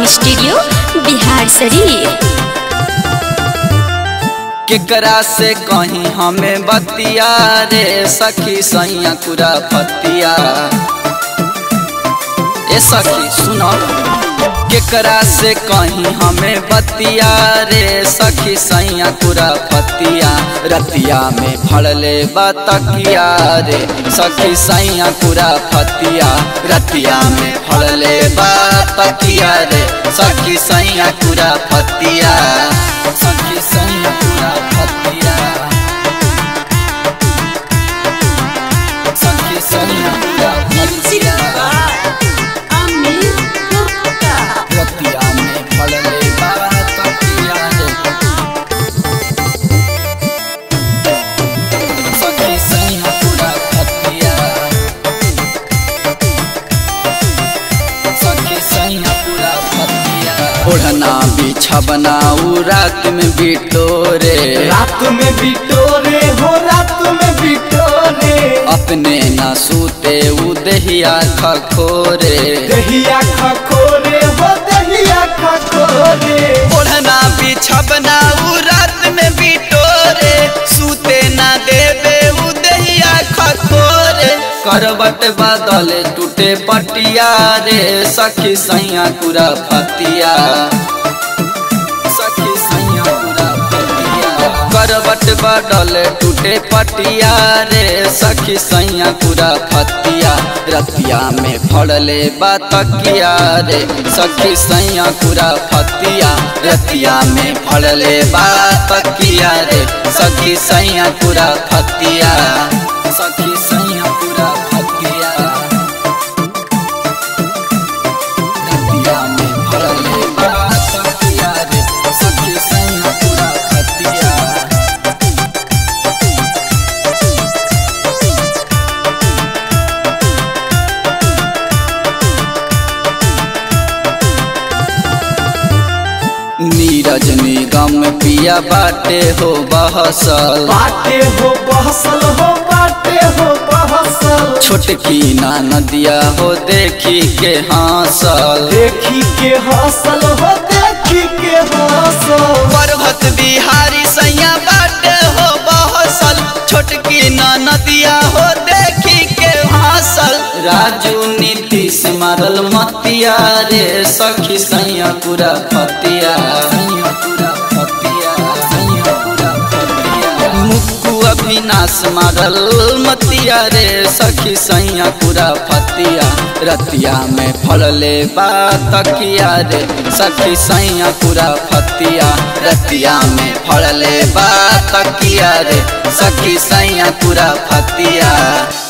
studio Bihar शरीफ केकरा से कहीं हमें बतिया रे सखी सैया कुरा पतिया ए सखी सुनो केकरा से कहीं हमें बतिया रे सखी सैया कुरा पतिया रतिया में फड़ले बतकिया रे सखी सैया कुरा पतिया रतिया में फड़ले बतकिया रे सखी सैया कुरा पतिया सखी सैया कुरा पतिया सखी सैया कुरा पतिया रतिया में फड़ले बतकिया रे सखी सैया कुरा पतिया सखी सैया पूरा पतिया ओढ़ना बिछबना उ रात में बिटोरे रात में बिटोरे हो रात में बिटोरे अपने न सूते उ दहिया खखोरे दहिया खखोरे हो दहिया खखोरे ओढ़ना बिछबना उ रात में बिटोरे सूते न देवे उ दहिया खखोरे करवट बदल टूटे पटिया रे सखी सैया कुरा फतिया सखी सैया पूरा पटिया करवट बदल टूटे पटिया रे सखी सैया पूरा फतिया रतिया में फड़ले बतकिया रे सखी सैया पूरा फतिया रतिया में फड़ले बतकिया रे सखी सैया पूरा फतिया सखी सैया पूरा फतिया रतिया में फड़ले बतकिया रे सखी सैया पूरा फतिया नीरज निगम पिया बाटे हो बहसल बाटे हो बहसल हो बाटे हो बहसल छोटकी ना नदिया हो देखी के हासल देखी के हसल हो देखी के हसल पर्वत बिहारी सैया बाटे हो बहसल छोटकी ना नदिया हो देखी के हासल राजू नीतीश मारल मतिया रे सखी सैया पूरा फतिया सैया पूरा फतिया सैया पूरा फतिया मुक्कू अविनाश मारल मतिया रे सखी सैया पूरा फतिया रतिया में फड़ले बातकिया रे सखी सैया पूरा फतिया रतिया में फड़ले बातकिया रे सखी सैया पूरा फतिया